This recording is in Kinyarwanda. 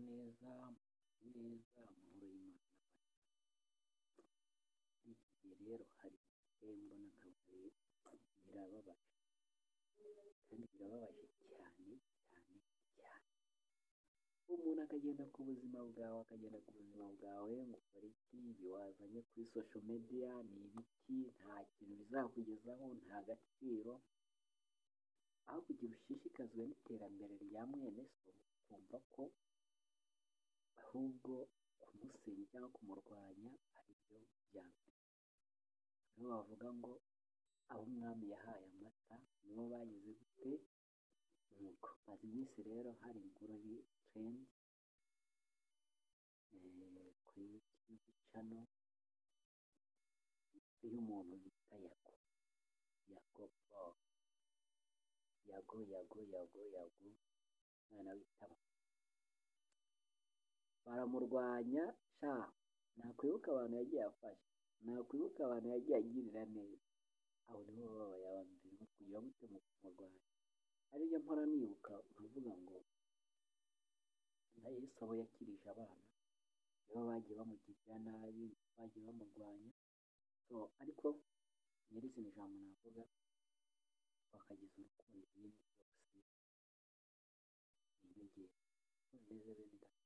neza, murye neza, muhore Imana ibabane. Muri iki gihe rero hari igihembo n'akabari birababaje kandi birababaje cyane cyane cyane. Umuntu akagenda ku buzima bwawe akagenda ku buzima bwawe ngo ukore iki, ibi wazanye kuri social media ni ibiki, nta kintu bizakugezaho, nta gaciro. Aho kugira ushishikazwe n'iterambere rya mwene so, ukumva ko ahubwo kumusenya cyangwa kumurwanya ari byo byambere. Nibo bavuga ngo abo umwami yahaye amata ni bo bagize gute nuko. Maze iminsi rero hari inkuru iri terendi kuri yutube cano y'umuntu bita Yago. Yago Paul. Yago, Yago, Yago, Yago, umwana witaba. Baramurwanya, sha nakwibuka abantu yagiye afasha, nakwibuka abantu yagiye agirira neza. Abo nibo bababaye aba mbere ngo kugira gute mu kumurwanya. Ari byo mpora nibuka nkavuga ngo na Yesu abo yakirije abana nibo bagiye bamugirira nabi, nibo bagiye bamurwanya. So, ariko nyirizina ijambo navuga wakageza urukundo ibindi byose ni inyongera. Umunezero ni gato.